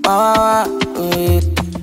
Wah, wah, wah, eh.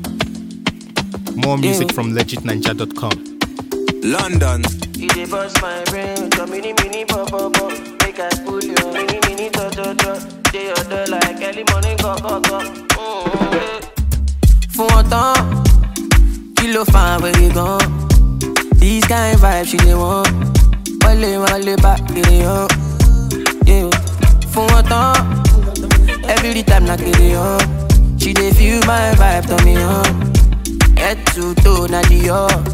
More music Yeah. from legitninja.com. London. You dey bust my brain with your mini mini pop pop pop. Make I pull your mini mini to to to. Dey your door like early morning go go go. Mm, eh. Fún wọn tán, kí ló fa àwẹ̀rẹ̀ gan? These kind vibes she dey want. Wọlé wọlé bá kiri hàn. Yeah. Fún wọn tán, every time na kiri hàn. She dey feel my vibe turn me on. Head to toe na the up.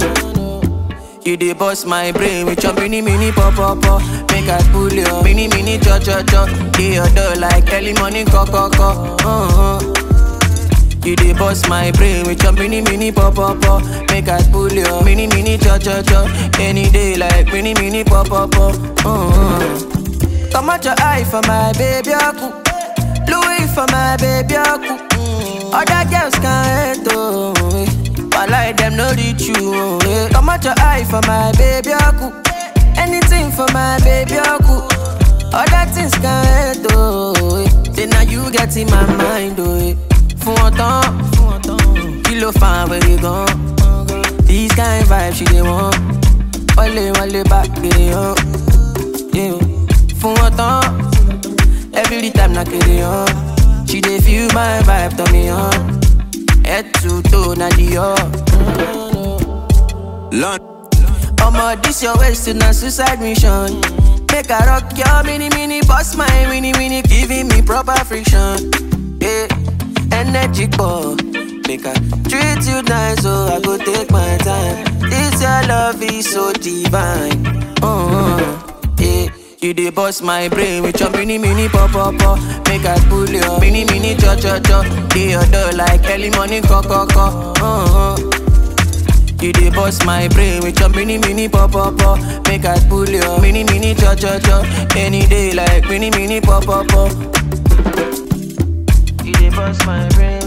You dey bust my brain with your mini mini pop pop pop. Make I pull your mini mini cho cho cho. Dey your door like early morning co co co. Uh-huh. You dey bust my brain with your mini mini pop pop pop. Make I pull your mini mini cho cho cho. Any day like mini mini pop pop pop. Uh-huh. Come out your eye for my baby aku. Louis for my baby aku. Other girls can't hate oh. eh. While them no reach you oh. eh. Come out your eye for my baby aku. Anything for my baby aku. Other things can't hate oh. eh. Say now you get in my mind oh. eh. Fún wọn tán, kí ló fa àwẹ̀rẹ̀ gan? These kind vibes she dey want. Wọlé wọlé bá kiri hàn. Yeah. Fún wọn tán, every time na kiri hàn. She dey feel my vibe turn me on. Head to toe na the up. London. Omo, this your waist to na suicide mission. Make I rock your mini mini, boss my mini mini, giving me proper friction. Yeah, energy ball. Make I treat you nice, so I go take my time. This your love is so divine. Uh-huh. Yeah. You dey bust my brain with your mini mini pop pop pop. Make I pull your mini mini cho cho cho. Dey your door like early morning co co co. Uh-huh. You dey bust my brain with your mini mini pop pop pop. Make I pull your mini mini cho cho cho. Any day like mini mini pop pop pop. You dey bust my brain